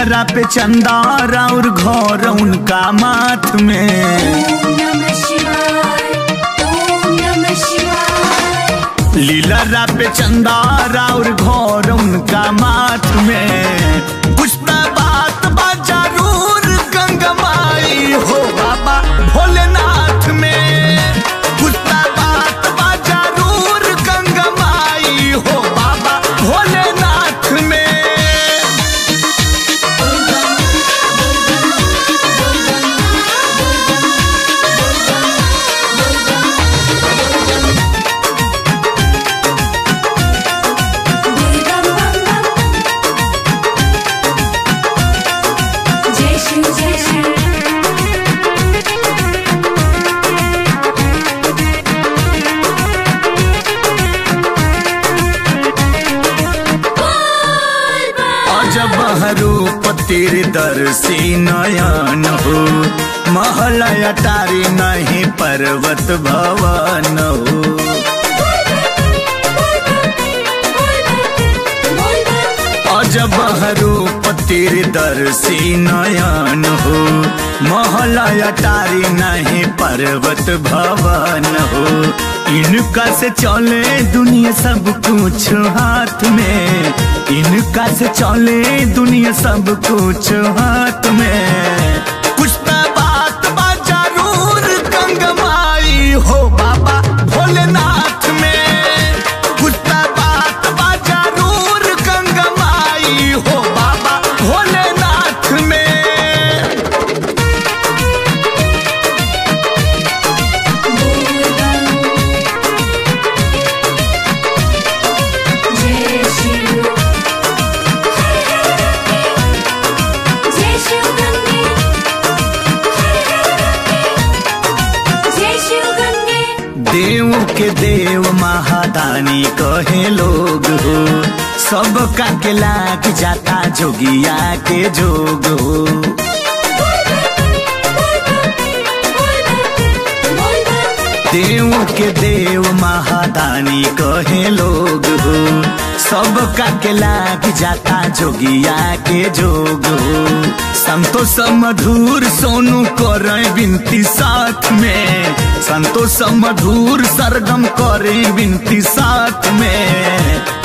लीलरा पे चंदारा और घोर उनका माथ में ओम नमः शिवाय ओम नमः शिवाय लीलरा पे चंदारा और घोर उनका माथ में पुष्पा बात बा जरूर गंगमाई हो बाबा भोलेनाथ में पुष्पा बात बा जरूर गंगमाई हो बाबा भोलेनाथ में दुर्गा बम बम जय शिव जय शिव बोल बम अजब रूप तेरे दर्शी नयन हो महल अटारी नहीं पर्वत भवन हो अजब रूप तेरे दर्शी नयन हो महल अटारी नहीं पर्वत भवन हो इनका से चले दुनिया सब कुछ हाथ में इनका से चले दुनिया सब कुछ हाथ में कुछ तो बात बा जरूर गंगमाई हो बाबा भोलेनाथ में कुछ तो बात बा जरूर गंगमाई हो बाबा भोलेनाथ में जय शिव जय शिव गंगे जय शिव गंगे देव के देव महादानी कहे लोग हो सब का के लाग जाता जोगिया के जोग हो देव के देव महादानी कहे लोग हो सब का के लाग जाता जोगिया के जोग हो संतोष मधुर सोनू करे बिनती साथ में संतोष मधुर सरगम करे बिनती साथ में